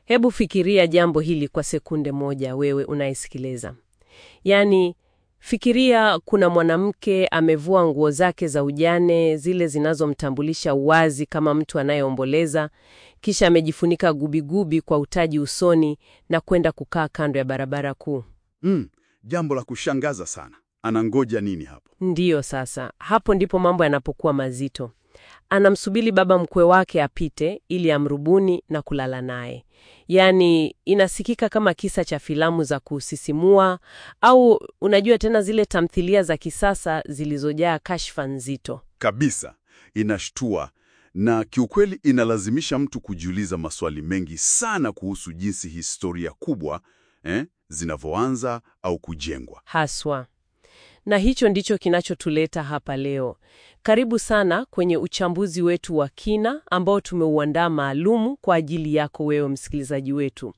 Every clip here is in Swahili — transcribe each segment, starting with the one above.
Hebu fikiria jambo hili kwa sekunde moja, wewe unayesikiliza. Yaani, fikiria kuna mwanamke amevua nguo zake za ujane, zile zinazomtambulisha wazi kama mtu anayeomboleza, kisha amejifunika gubigubi kwa utaji usoni na kwenda kukaa kando ya barabara kuu. Mm, jambo la kushangaza sana. Anangoja nini hapo? Ndiyo, sasa hapo ndipo mambo yanapokuwa mazito. Anamsubiri baba mkwe wake apite ili amrubuni na kulala naye. Yaani, inasikika kama kisa cha filamu za kusisimua au unajua tena zile tamthilia za kisasa zilizojaa kashfa nzito. Kabisa, inashtua na kiukweli inalazimisha mtu kujiuliza maswali mengi sana kuhusu jinsi historia kubwa eh, zinavyoanza au kujengwa. Haswa. Na hicho ndicho kinachotuleta hapa leo. Karibu sana kwenye uchambuzi wetu wa kina ambao tumeuandaa maalumu kwa ajili yako wewe msikilizaji wetu.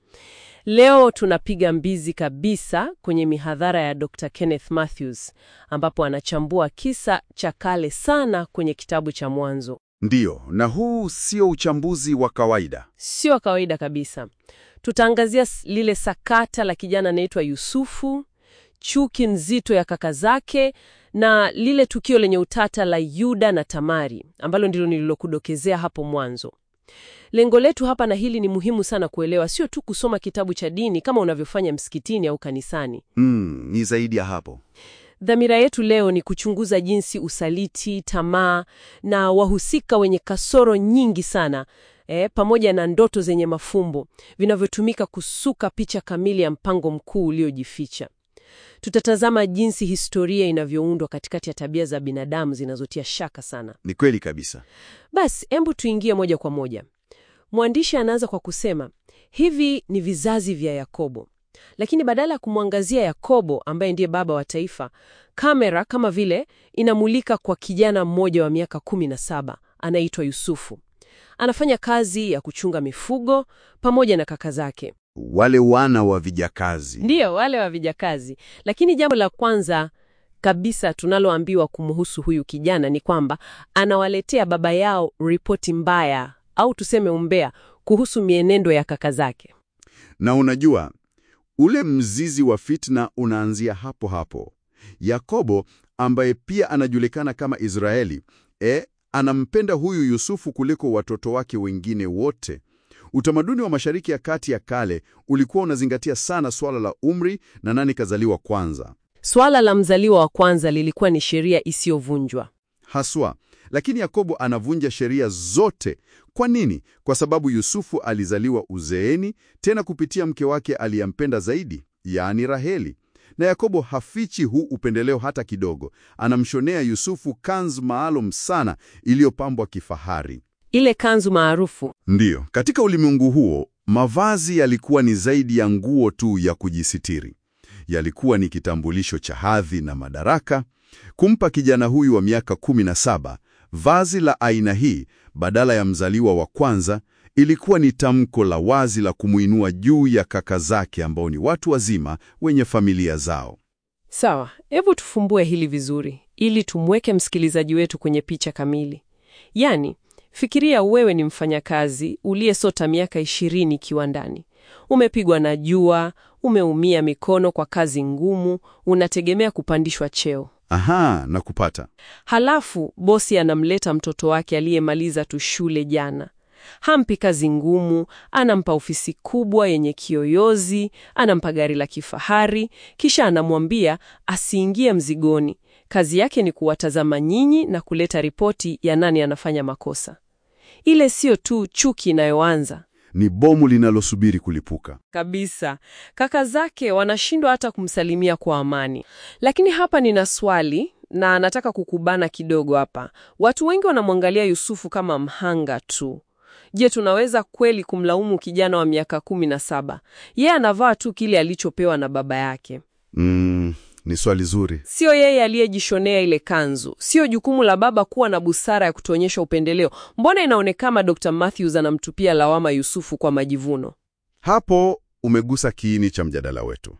Leo tunapiga mbizi kabisa kwenye mihadhara ya Dr. Kenneth Mathews ambapo anachambua kisa cha kale sana kwenye kitabu cha Mwanzo. Ndiyo, na huu sio uchambuzi wa kawaida. Sio kawaida kabisa. Tutaangazia s- lile sakata la kijana anaitwa Yusufu, chuki nzito ya kaka zake na lile tukio lenye utata la Yuda na Tamari ambalo ndilo nililokudokezea hapo mwanzo. Lengo letu hapa, na hili ni muhimu sana kuelewa, sio tu kusoma kitabu cha dini kama unavyofanya msikitini au kanisani. Mm, ni zaidi ya hapo. Dhamira yetu leo ni kuchunguza jinsi usaliti, tamaa na wahusika wenye kasoro nyingi sana eh, pamoja na ndoto zenye mafumbo vinavyotumika kusuka picha kamili ya mpango mkuu uliojificha. Tutatazama jinsi historia inavyoundwa katikati ya tabia za binadamu zinazotia shaka sana. Ni kweli kabisa. Basi, hebu tuingie moja kwa moja. Mwandishi anaanza kwa kusema hivi ni vizazi vya Yakobo, lakini badala ya kumwangazia Yakobo ambaye ndiye baba wa taifa, kamera kama vile inamulika kwa kijana mmoja wa miaka kumi na saba anaitwa Yusufu. Anafanya kazi ya kuchunga mifugo pamoja na kaka zake, Wale wana wa vijakazi. ndiyo wale wa vijakazi. Lakini jambo la kwanza kabisa tunaloambiwa kumhusu huyu kijana ni kwamba anawaletea baba yao ripoti mbaya au tuseme umbea kuhusu mienendo ya kaka zake. Na unajua, ule mzizi wa fitna unaanzia hapo hapo. Yakobo ambaye pia anajulikana kama Israeli, e, anampenda huyu Yusufu kuliko watoto wake wengine wote. Utamaduni wa Mashariki ya Kati ya kale ulikuwa unazingatia sana swala la umri na nani kazaliwa kwanza. Swala la mzaliwa wa kwanza lilikuwa ni sheria isiyovunjwa. Haswa, lakini Yakobo anavunja sheria zote. Kwa nini? Kwa sababu Yusufu alizaliwa uzeeni, tena kupitia mke wake aliyempenda zaidi, yaani Raheli. Na Yakobo hafichi huu upendeleo hata kidogo. Anamshonea Yusufu kanzu maalum sana iliyopambwa kifahari. Ile kanzu maarufu Ndiyo, katika ulimwengu huo, mavazi yalikuwa ni zaidi ya nguo tu ya kujisitiri. Yalikuwa ni kitambulisho cha hadhi na madaraka. Kumpa kijana huyu wa miaka 17 vazi la aina hii badala ya mzaliwa wa kwanza ilikuwa ni tamko la wazi la kumuinua juu ya kaka zake ambao ni watu wazima wenye familia zao. Sawa, hebu tufumbue hili vizuri ili tumweke msikilizaji wetu kwenye picha kamili. Yaani, fikiria wewe ni mfanyakazi uliyesota miaka ishirini kiwandani. Umepigwa na jua, umeumia mikono kwa kazi ngumu, unategemea kupandishwa cheo. Aha, na kupata. Halafu bosi anamleta mtoto wake aliyemaliza tu shule jana. Hampi kazi ngumu, anampa ofisi kubwa yenye kiyoyozi, anampa gari la kifahari, kisha anamwambia asiingie mzigoni. Kazi yake ni kuwatazama nyinyi na kuleta ripoti ya nani anafanya makosa. Ile sio tu chuki inayoanza Ni bomu linalosubiri kulipuka. kabisa. Kaka zake wanashindwa hata kumsalimia kwa amani. Lakini hapa nina swali na nataka kukubana kidogo hapa. Watu wengi wanamwangalia Yusufu kama mhanga tu. Je, tunaweza kweli kumlaumu kijana wa miaka kumi na saba? Yeye anavaa tu kile alichopewa na baba yake. Mm, ni swali zuri. Sio yeye aliyejishonea ile kanzu. Sio jukumu la baba kuwa na busara ya kutuonyesha upendeleo. Mbona inaonekana Dr. Matthews anamtupia lawama Yusufu kwa majivuno? Hapo umegusa kiini cha mjadala wetu.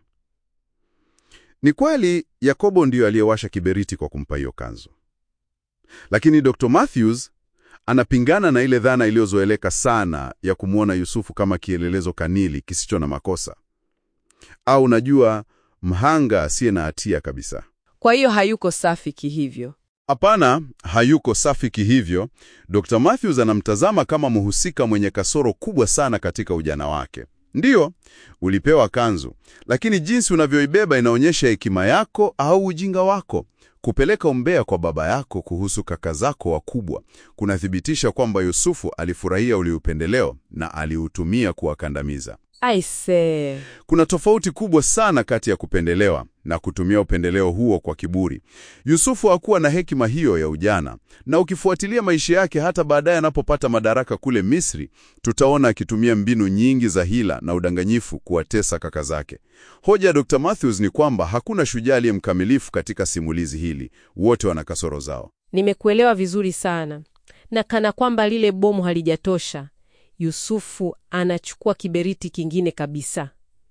Ni kweli Yakobo ndiyo aliyewasha kiberiti kwa kumpa hiyo kanzu, lakini Dr. Matthews Anapingana na ile dhana iliyozoeleka sana ya kumwona Yusufu kama kielelezo kanili kisicho na makosa, au unajua, mhanga asiye na hatia kabisa. Kwa hiyo hayuko safi kihivyo. Hapana, hayuko safi kihivyo. Dr. Matthews anamtazama kama mhusika mwenye kasoro kubwa sana katika ujana wake. Ndiyo, ulipewa kanzu, lakini jinsi unavyoibeba inaonyesha hekima yako au ujinga wako. Kupeleka umbea kwa baba yako kuhusu kaka zako wakubwa kunathibitisha kwamba Yusufu alifurahia ule upendeleo na aliutumia kuwakandamiza. Aise, Kuna tofauti kubwa sana kati ya kupendelewa na kutumia upendeleo huo kwa kiburi. Yusufu hakuwa na hekima hiyo ya ujana, na ukifuatilia maisha yake hata baadaye anapopata madaraka kule Misri, tutaona akitumia mbinu nyingi za hila na udanganyifu kuwatesa kaka zake. Hoja ya Dr. Matthews ni kwamba hakuna shujaa aliye mkamilifu katika simulizi hili, wote wana kasoro zao. nimekuelewa vizuri sana. Na kana kwamba lile bomu halijatosha, Yusufu anachukua kiberiti kingine kabisa.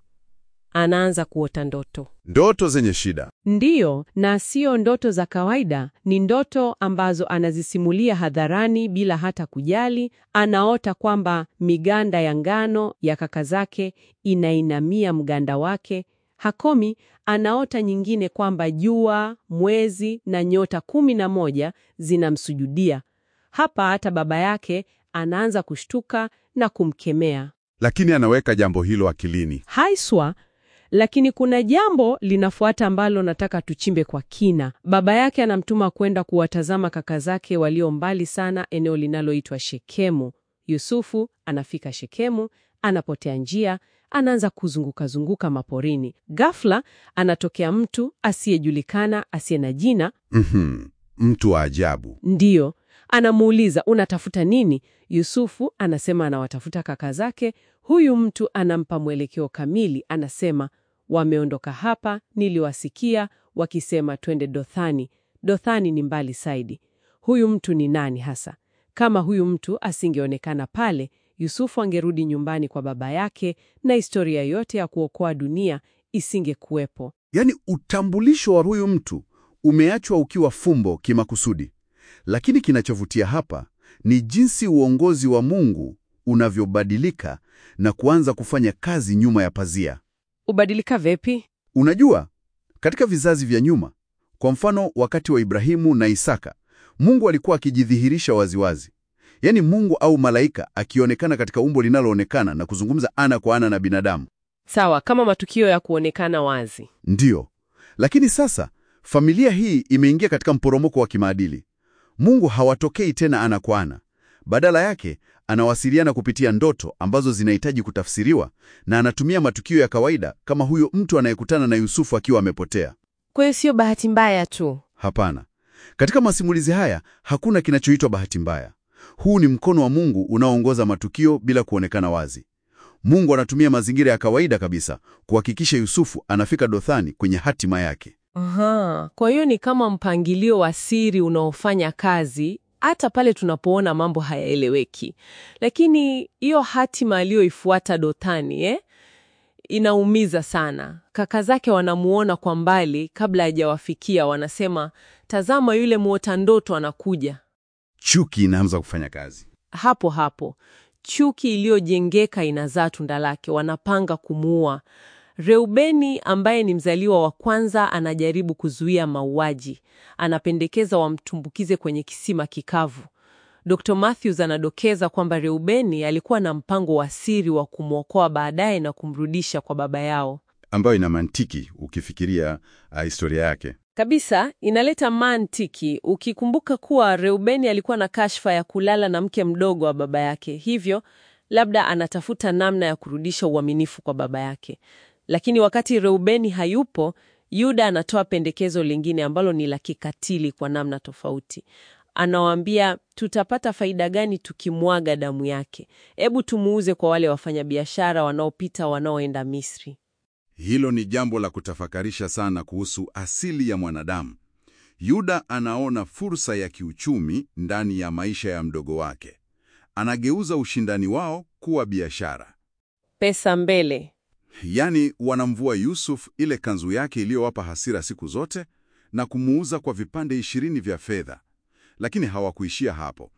Anaanza kuota ndoto. Ndoto zenye shida. Ndiyo, na sio ndoto za kawaida, ni ndoto ambazo anazisimulia hadharani bila hata kujali. Anaota kwamba miganda ya ngano ya kaka zake inainamia mganda wake. Hakomi, anaota nyingine kwamba jua, mwezi na nyota kumi na moja zinamsujudia. Hapa hata baba yake anaanza kushtuka na kumkemea. Lakini anaweka jambo hilo akilini. Haiswa, lakini kuna jambo linafuata ambalo nataka tuchimbe kwa kina. Baba yake anamtuma kwenda kuwatazama kaka zake walio mbali sana, eneo linaloitwa Shekemu. Yusufu anafika Shekemu, anapotea njia, anaanza kuzunguka-zunguka maporini. Ghafla anatokea mtu asiyejulikana, asiye na jina. Mhm, mtu wa ajabu. Ndiyo, anamuuliza unatafuta nini? Yusufu anasema anawatafuta kaka zake. Huyu mtu anampa mwelekeo kamili, anasema wameondoka hapa, niliwasikia wakisema twende Dothani. Dothani ni mbali zaidi. Huyu mtu ni nani hasa? Kama huyu mtu asingeonekana pale, Yusufu angerudi nyumbani kwa baba yake na historia yote ya kuokoa dunia isingekuwepo. Yaani utambulisho wa huyu mtu umeachwa ukiwa fumbo kimakusudi. Lakini kinachovutia hapa ni jinsi uongozi wa Mungu unavyobadilika na kuanza kufanya kazi nyuma ya pazia. Ubadilika vipi? Unajua, katika vizazi vya nyuma, kwa mfano wakati wa Ibrahimu na Isaka, Mungu alikuwa akijidhihirisha waziwazi. Yaani Mungu au malaika akionekana katika umbo linaloonekana na kuzungumza ana kwa ana na binadamu. Sawa, kama matukio ya kuonekana wazi. Ndiyo. Lakini sasa familia hii imeingia katika mporomoko wa kimaadili. Mungu hawatokei tena ana kwa ana. Badala yake, anawasiliana kupitia ndoto ambazo zinahitaji kutafsiriwa na anatumia matukio ya kawaida kama huyo mtu anayekutana na Yusufu akiwa amepotea. Kwa hiyo sio bahati mbaya tu. Hapana. Katika masimulizi haya hakuna kinachoitwa bahati mbaya. Huu ni mkono wa Mungu unaoongoza matukio bila kuonekana wazi. Mungu anatumia mazingira ya kawaida kabisa kuhakikisha Yusufu anafika Dothani kwenye hatima yake. Aha, kwa hiyo ni kama mpangilio wa siri unaofanya kazi hata pale tunapoona mambo hayaeleweki. Lakini hiyo hatima aliyoifuata Dothani eh, inaumiza sana. Kaka zake wanamuona kwa mbali kabla hajawafikia, wanasema tazama, yule muota ndoto anakuja. Chuki inaanza kufanya kazi. Hapo hapo chuki iliyojengeka inazaa tunda lake, wanapanga kumuua. Reubeni ambaye ni mzaliwa wa kwanza anajaribu kuzuia mauaji, anapendekeza wamtumbukize kwenye kisima kikavu. Dr. Matthews anadokeza kwamba Reubeni alikuwa na mpango wa siri wa kumwokoa baadaye na kumrudisha kwa baba yao. ambayo ina mantiki ukifikiria uh, historia yake. Kabisa, inaleta mantiki ukikumbuka kuwa Reubeni alikuwa na kashfa ya kulala na mke mdogo wa baba yake, hivyo labda anatafuta namna ya kurudisha uaminifu kwa baba yake. Lakini wakati Reubeni hayupo, Yuda anatoa pendekezo lingine ambalo ni la kikatili kwa namna tofauti. Anawaambia, tutapata faida gani tukimwaga damu yake? Hebu tumuuze kwa wale wafanyabiashara wanaopita wanaoenda Misri. Hilo ni jambo la kutafakarisha sana kuhusu asili ya mwanadamu. Yuda anaona fursa ya kiuchumi ndani ya maisha ya mdogo wake. Anageuza ushindani wao kuwa biashara. Pesa mbele. Yaani wanamvua Yusuf ile kanzu yake iliyowapa hasira siku zote na kumuuza kwa vipande ishirini vya fedha. Lakini hawakuishia hapo.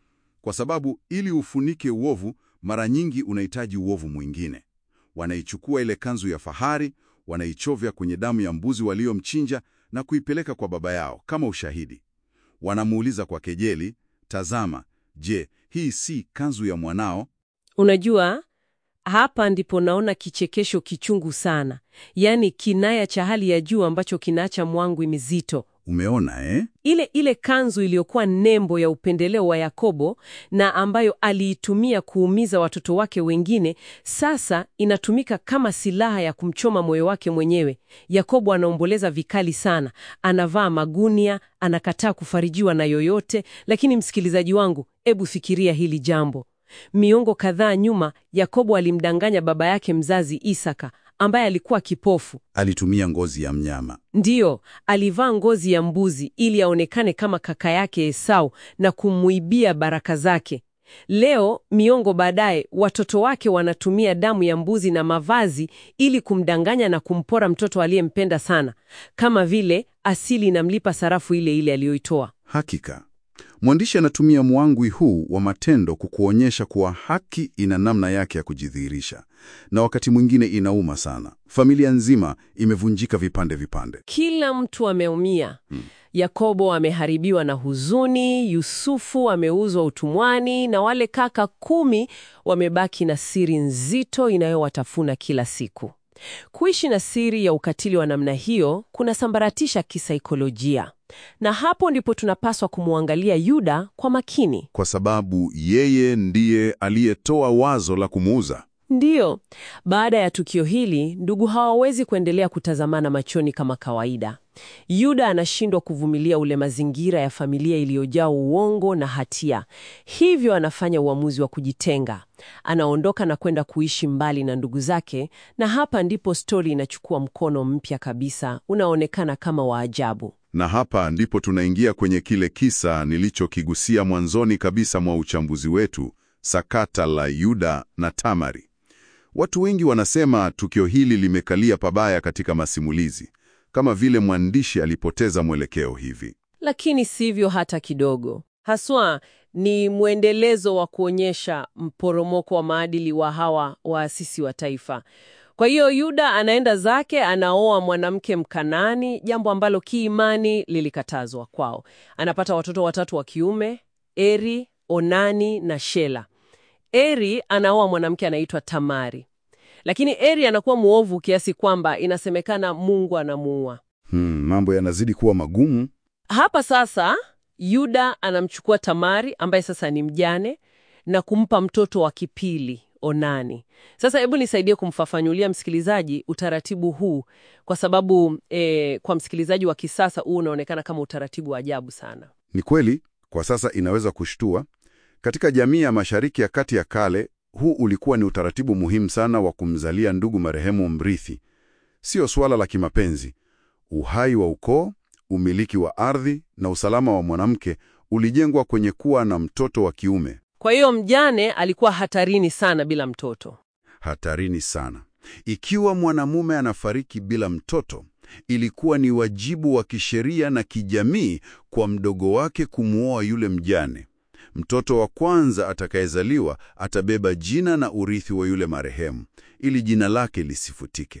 kwa sababu ili ufunike uovu, mara nyingi unahitaji uovu mwingine. Wanaichukua ile kanzu ya fahari, wanaichovya kwenye damu ya mbuzi waliomchinja na kuipeleka kwa baba yao kama ushahidi. Wanamuuliza kwa kejeli, tazama, je, hii si kanzu ya mwanao? Unajua, hapa ndipo naona kichekesho kichungu sana, yaani kinaya cha hali ya juu ambacho kinaacha mwangwi mizito. Umeona eh? Ile ile kanzu iliyokuwa nembo ya upendeleo wa Yakobo na ambayo aliitumia kuumiza watoto wake wengine, sasa inatumika kama silaha ya kumchoma moyo wake mwenyewe. Yakobo anaomboleza vikali sana, anavaa magunia, anakataa kufarijiwa na yoyote. Lakini msikilizaji wangu, ebu fikiria hili jambo. Miongo kadhaa nyuma, Yakobo alimdanganya baba yake mzazi Isaka ambaye alikuwa kipofu. Alitumia ngozi ya mnyama. Ndiyo, alivaa ngozi ya mbuzi ili aonekane kama kaka yake Esau na kumuibia baraka zake. Leo, miongo baadaye, watoto wake wanatumia damu ya mbuzi na mavazi ili kumdanganya na kumpora mtoto aliyempenda sana, kama vile asili inamlipa sarafu ile ile aliyoitoa. Hakika mwandishi anatumia mwangwi huu wa matendo kukuonyesha kuwa haki ina namna yake ya kujidhihirisha, na wakati mwingine inauma sana. Familia nzima imevunjika vipande vipande. Kila mtu ameumia. Yakobo ameharibiwa na huzuni, Yusufu ameuzwa utumwani, na wale kaka kumi wamebaki na siri nzito inayowatafuna kila siku. Kuishi na siri ya ukatili wa namna hiyo kunasambaratisha kisaikolojia, na hapo ndipo tunapaswa kumwangalia Yuda kwa makini. Kwa sababu yeye ndiye aliyetoa wazo la kumuuza. Ndiyo, baada ya tukio hili, ndugu hawawezi kuendelea kutazamana machoni kama kawaida. Yuda anashindwa kuvumilia ule mazingira ya familia iliyojaa uongo na hatia, hivyo anafanya uamuzi wa kujitenga. Anaondoka na kwenda kuishi mbali na ndugu zake, na hapa ndipo stori inachukua mkono mpya kabisa, unaonekana kama wa ajabu. Na hapa ndipo tunaingia kwenye kile kisa nilichokigusia mwanzoni kabisa mwa uchambuzi wetu, sakata la Yuda na Tamari. Watu wengi wanasema tukio hili limekalia pabaya katika masimulizi, kama vile mwandishi alipoteza mwelekeo hivi. Lakini sivyo hata kidogo. Haswa ni mwendelezo wa kuonyesha mporomoko wa maadili wa hawa waasisi wa taifa. Kwa hiyo Yuda anaenda zake, anaoa mwanamke Mkanani, jambo ambalo kiimani lilikatazwa kwao. Anapata watoto watatu wa kiume, Eri, Onani na Shela. Eri anaoa mwanamke anaitwa Tamari, lakini Eri anakuwa mwovu kiasi kwamba inasemekana Mungu anamuua. Hmm, mambo yanazidi kuwa magumu. Hapa sasa Yuda anamchukua Tamari ambaye sasa ni mjane na kumpa mtoto wa kipili Onani. Sasa hebu nisaidie kumfafanulia msikilizaji utaratibu huu, kwa sababu eh, kwa msikilizaji wa kisasa huu unaonekana kama utaratibu wa ajabu sana. Ni kweli, kwa sasa inaweza kushtua. Katika jamii ya Mashariki ya Kati ya kale, huu ulikuwa ni utaratibu muhimu sana wa kumzalia ndugu marehemu mrithi. Sio suala la kimapenzi. Uhai wa ukoo, umiliki wa ardhi na usalama wa mwanamke ulijengwa kwenye kuwa na mtoto wa kiume. Kwa hiyo mjane alikuwa hatarini sana bila mtoto. Hatarini sana. Ikiwa mwanamume anafariki bila mtoto, ilikuwa ni wajibu wa kisheria na kijamii kwa mdogo wake kumwoa yule mjane. Mtoto wa kwanza atakayezaliwa atabeba jina na urithi wa yule marehemu ili jina lake lisifutike.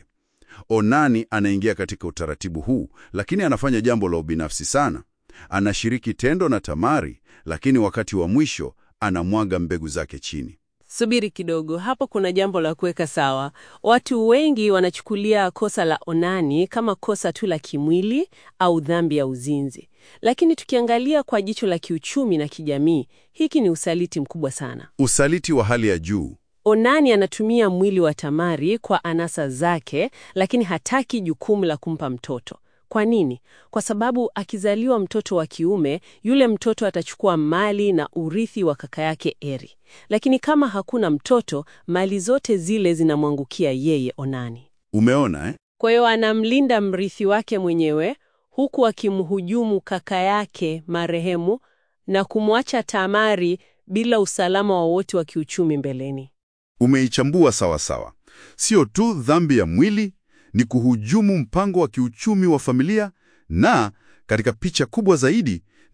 Onani anaingia katika utaratibu huu, lakini anafanya jambo la ubinafsi sana. Anashiriki tendo na Tamari, lakini wakati wa mwisho anamwaga mbegu zake chini. Subiri kidogo, hapo kuna jambo la kuweka sawa. Watu wengi wanachukulia kosa la Onani kama kosa tu la kimwili au dhambi ya uzinzi, lakini tukiangalia kwa jicho la kiuchumi na kijamii, hiki ni usaliti mkubwa sana. Usaliti wa hali ya juu. Onani anatumia mwili wa Tamari kwa anasa zake, lakini hataki jukumu la kumpa mtoto. Kwa nini? Kwa sababu akizaliwa mtoto wa kiume, yule mtoto atachukua mali na urithi wa kaka yake Eri, lakini kama hakuna mtoto, mali zote zile zinamwangukia yeye Onani. Umeona eh? Kwa hiyo anamlinda mrithi wake mwenyewe huku akimhujumu kaka yake marehemu na kumwacha Tamari bila usalama wowote wa kiuchumi mbeleni. Umeichambua sawa sawa. Sio tu dhambi ya mwili, ni kuhujumu mpango wa kiuchumi wa familia, na katika picha kubwa zaidi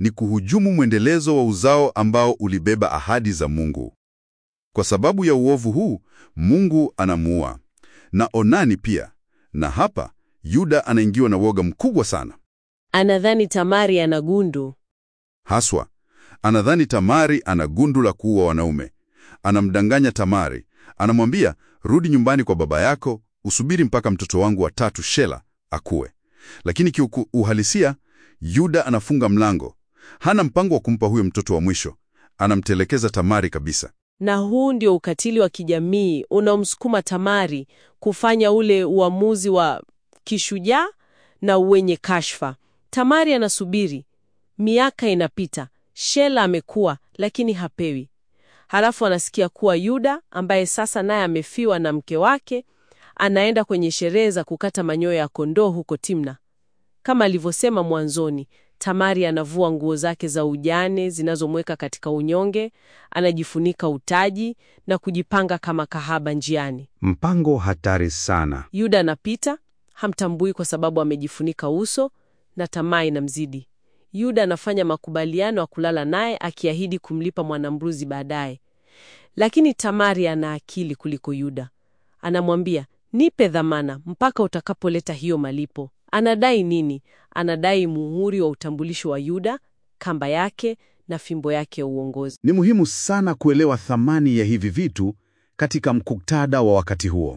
ni kuhujumu mwendelezo wa uzao ambao ulibeba ahadi za Mungu. Kwa sababu ya uovu huu, Mungu anamuua na Onani pia. Na hapa Yuda anaingiwa na woga mkubwa sana. Anadhani Tamari ana gundu. Haswa anadhani Tamari ana gundu la kuua wanaume. Anamdanganya Tamari, anamwambia rudi nyumbani kwa baba yako, usubiri mpaka mtoto wangu wa tatu Shela akue. Lakini kiuhalisia, Yuda anafunga mlango. Hana mpango wa kumpa huyo mtoto wa mwisho, anamtelekeza Tamari kabisa. Na huu ndio ukatili wa kijamii unaomsukuma Tamari kufanya ule uamuzi wa kishujaa na wenye kashfa. Tamari anasubiri, miaka inapita, Shela amekuwa lakini hapewi. Halafu anasikia kuwa Yuda ambaye sasa naye amefiwa na mke wake anaenda kwenye sherehe za kukata manyoya ya kondoo huko Timna. Kama alivyosema mwanzoni, Tamari anavua nguo zake za ujane zinazomweka katika unyonge, anajifunika utaji na kujipanga kama kahaba njiani. Mpango hatari sana. Yuda anapita, hamtambui kwa sababu amejifunika uso na tamaa inamzidi. Yuda anafanya makubaliano ya kulala naye akiahidi kumlipa mwanambuzi baadaye. Lakini Tamari ana akili kuliko Yuda. Anamwambia, nipe dhamana mpaka utakapoleta hiyo malipo. Anadai nini? Anadai muhuri wa utambulisho wa Yuda, kamba yake na fimbo yake ya uongozi. Ni muhimu sana kuelewa thamani ya hivi vitu katika muktadha wa wakati huo.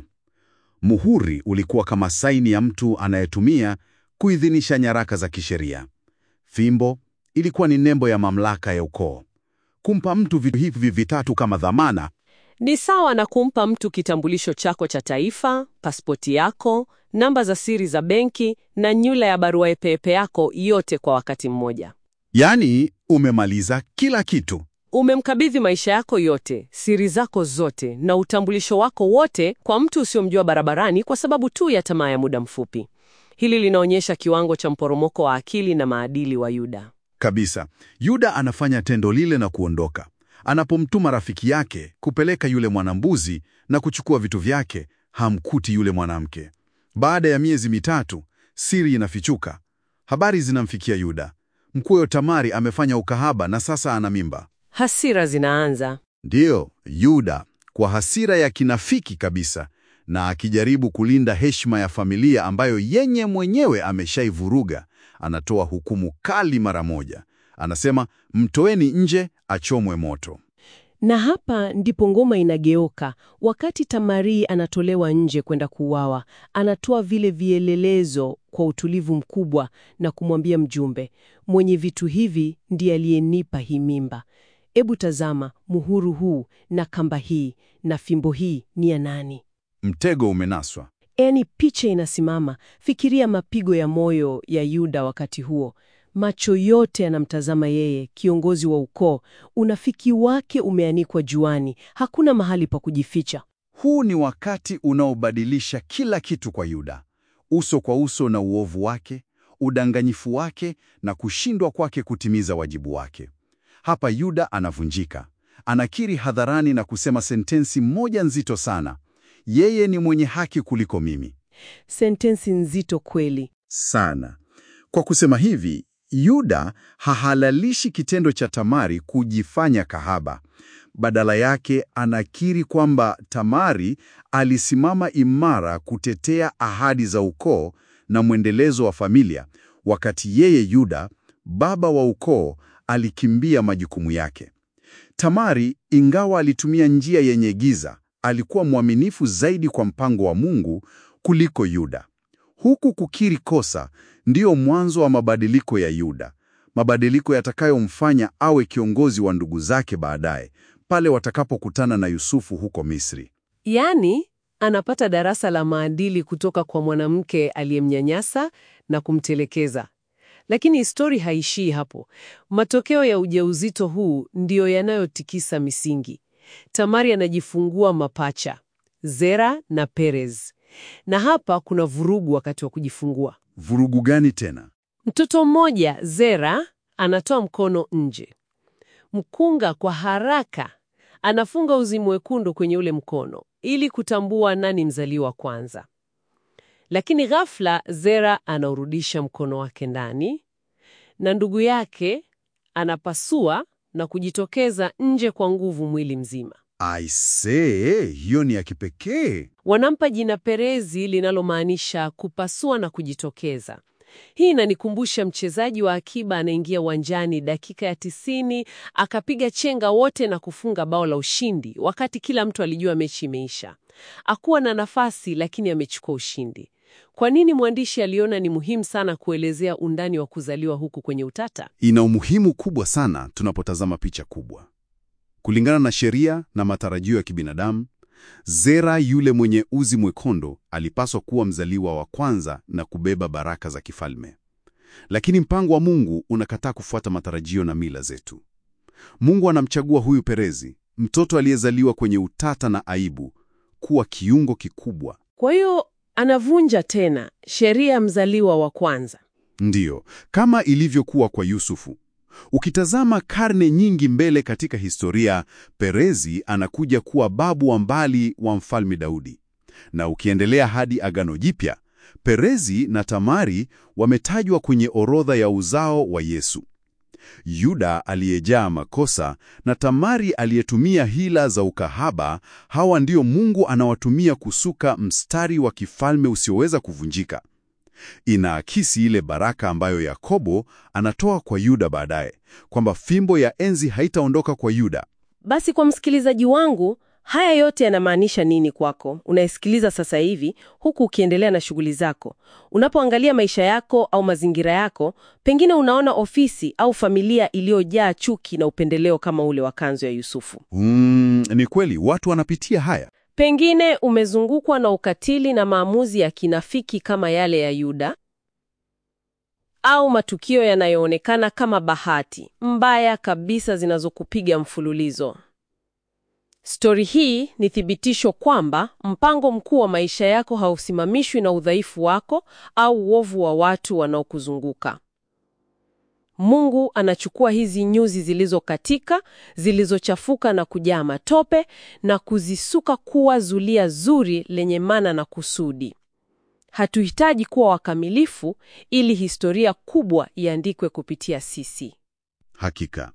Muhuri ulikuwa kama saini ya mtu anayetumia kuidhinisha nyaraka za kisheria. Fimbo ilikuwa ni nembo ya mamlaka ya ukoo. Kumpa mtu vitu hivi vitatu kama dhamana Ni sawa na kumpa mtu kitambulisho chako cha taifa, pasipoti yako, namba za siri za benki na nyula ya barua pepe yako yote kwa wakati mmoja. yaani umemaliza kila kitu. Umemkabidhi maisha yako yote, siri zako zote na utambulisho wako wote kwa mtu usiyomjua barabarani kwa sababu tu ya tamaa ya muda mfupi. Hili linaonyesha kiwango cha mporomoko wa akili na maadili wa Yuda. Kabisa. Yuda anafanya tendo lile na kuondoka. Anapomtuma rafiki yake kupeleka yule mwanambuzi na kuchukua vitu vyake, hamkuti yule mwanamke. Baada ya miezi mitatu, siri inafichuka. Habari zinamfikia Yuda. Mkwewe Tamari amefanya ukahaba na sasa ana mimba. Hasira zinaanza. Ndiyo, Yuda kwa hasira ya kinafiki kabisa na akijaribu kulinda heshima ya familia ambayo yenye mwenyewe ameshaivuruga, anatoa hukumu kali mara moja. Anasema, mtoeni nje achomwe moto. Na hapa ndipo ngoma inageuka. Wakati Tamari anatolewa nje kwenda kuuawa, anatoa vile vielelezo kwa utulivu mkubwa na kumwambia mjumbe, mwenye vitu hivi ndiye aliyenipa hii mimba. Ebu tazama, muhuru huu na kamba hii na fimbo hii ni ya nani? Mtego umenaswa. Yaani picha inasimama. Fikiria mapigo ya moyo ya Yuda wakati huo. Macho yote yanamtazama yeye, kiongozi wa ukoo. Unafiki wake umeanikwa juani, hakuna mahali pa kujificha. Huu ni wakati unaobadilisha kila kitu kwa Yuda, uso kwa uso na uovu wake, udanganyifu wake na kushindwa kwake kutimiza wajibu wake. Hapa Yuda anavunjika, anakiri hadharani na kusema sentensi moja nzito sana: yeye ni mwenye haki kuliko mimi. Sentensi nzito kweli. Sana. Kwa kusema hivi, Yuda hahalalishi kitendo cha Tamari kujifanya kahaba. Badala yake anakiri kwamba Tamari alisimama imara kutetea ahadi za ukoo na mwendelezo wa familia, wakati yeye Yuda, baba wa ukoo, alikimbia majukumu yake. Tamari, ingawa alitumia njia yenye giza, alikuwa mwaminifu zaidi kwa mpango wa Mungu kuliko Yuda. Huku kukiri kosa ndiyo mwanzo wa mabadiliko ya Yuda, mabadiliko yatakayomfanya awe kiongozi wa ndugu zake baadaye, pale watakapokutana na Yusufu huko Misri. Yaani, anapata darasa la maadili kutoka kwa mwanamke aliyemnyanyasa na kumtelekeza. Lakini histori haishii hapo. Matokeo ya ujauzito huu ndiyo yanayotikisa misingi. Tamari anajifungua mapacha, Zera na Perez. Na hapa kuna vurugu wakati wa kujifungua. Vurugu gani tena? Mtoto mmoja Zera anatoa mkono nje. Mkunga kwa haraka anafunga uzi mwekundu kwenye ule mkono ili kutambua nani mzaliwa kwanza. Lakini ghafla Zera anaurudisha mkono wake ndani na ndugu yake anapasua na kujitokeza nje kwa nguvu mwili mzima. Aisee, hiyo ni ya kipekee. Wanampa jina Perezi linalomaanisha kupasua na kujitokeza. Hii inanikumbusha mchezaji wa akiba anaingia uwanjani dakika ya tisini akapiga chenga wote na kufunga bao la ushindi, wakati kila mtu alijua mechi imeisha. Hakuwa na nafasi, lakini amechukua ushindi. Kwa nini mwandishi aliona ni muhimu sana kuelezea undani wa kuzaliwa huku kwenye utata? Ina umuhimu kubwa sana tunapotazama picha kubwa. Kulingana na sheria na matarajio ya kibinadamu, Zera yule mwenye uzi mwekondo alipaswa kuwa mzaliwa wa kwanza na kubeba baraka za kifalme. Lakini mpango wa Mungu unakataa kufuata matarajio na mila zetu. Mungu anamchagua huyu Perezi, mtoto aliyezaliwa kwenye utata na aibu, kuwa kiungo kikubwa. Kwa hiyo anavunja tena sheria ya mzaliwa wa kwanza. Ndiyo, kama ilivyokuwa kwa Yusufu. Ukitazama karne nyingi mbele katika historia, Perezi anakuja kuwa babu wa mbali wa Mfalme Daudi. Na ukiendelea hadi Agano Jipya, Perezi na Tamari wametajwa kwenye orodha ya uzao wa Yesu. Yuda aliyejaa makosa na Tamari aliyetumia hila za ukahaba, hawa ndio Mungu anawatumia kusuka mstari wa kifalme usioweza kuvunjika. Inaakisi ile baraka ambayo Yakobo anatoa kwa Yuda baadaye, kwamba fimbo ya enzi haitaondoka kwa Yuda. Basi kwa msikilizaji wangu, haya yote yanamaanisha nini kwako unayesikiliza sasa hivi, huku ukiendelea na shughuli zako? Unapoangalia maisha yako au mazingira yako, pengine unaona ofisi au familia iliyojaa chuki na upendeleo kama ule wa kanzu ya Yusufu. Mm, ni kweli watu wanapitia haya. Pengine umezungukwa na ukatili na maamuzi ya kinafiki kama yale ya Yuda, au matukio yanayoonekana kama bahati mbaya kabisa zinazokupiga mfululizo. Stori hii ni thibitisho kwamba mpango mkuu wa maisha yako hausimamishwi na udhaifu wako au uovu wa watu wanaokuzunguka. Mungu anachukua hizi nyuzi zilizokatika, zilizochafuka na kujaa matope na kuzisuka kuwa zulia zuri lenye maana na kusudi. Hatuhitaji kuwa wakamilifu ili historia kubwa iandikwe kupitia sisi. Hakika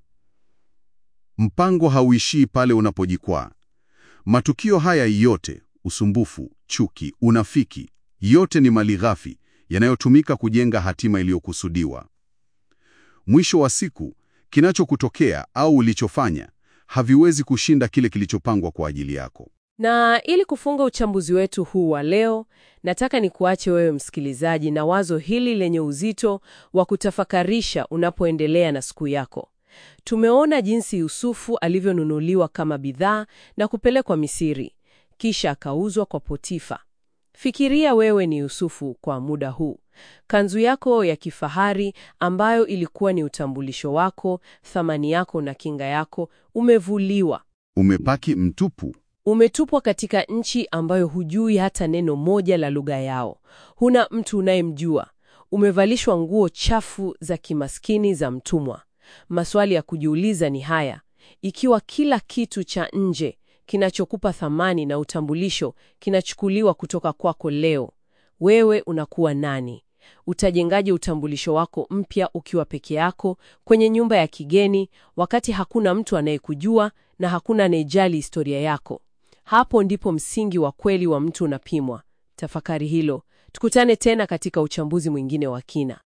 mpango hauishii pale unapojikwaa. Matukio haya yote, usumbufu, chuki, unafiki, yote ni malighafi yanayotumika kujenga hatima iliyokusudiwa. Mwisho wa siku, kinachokutokea au ulichofanya haviwezi kushinda kile kilichopangwa kwa ajili yako. Na ili kufunga uchambuzi wetu huu wa leo, nataka nikuache wewe msikilizaji na wazo hili lenye uzito wa kutafakarisha unapoendelea na siku yako. Tumeona jinsi Yusufu alivyonunuliwa kama bidhaa na kupelekwa Misiri, kisha akauzwa kwa Potifa. Fikiria wewe ni Yusufu kwa muda huu. Kanzu yako ya kifahari ambayo ilikuwa ni utambulisho wako, thamani yako na kinga yako, umevuliwa. Umebaki mtupu. Umetupwa katika nchi ambayo hujui hata neno moja la lugha yao. Huna mtu unayemjua. Umevalishwa nguo chafu za kimaskini za mtumwa. Maswali ya kujiuliza ni haya: ikiwa kila kitu cha nje kinachokupa thamani na utambulisho kinachukuliwa kutoka kwako leo, wewe unakuwa nani? Utajengaje utambulisho wako mpya ukiwa peke yako kwenye nyumba ya kigeni, wakati hakuna mtu anayekujua na hakuna anayejali historia yako? Hapo ndipo msingi wa kweli wa mtu unapimwa. Tafakari hilo. Tukutane tena katika uchambuzi mwingine wa kina.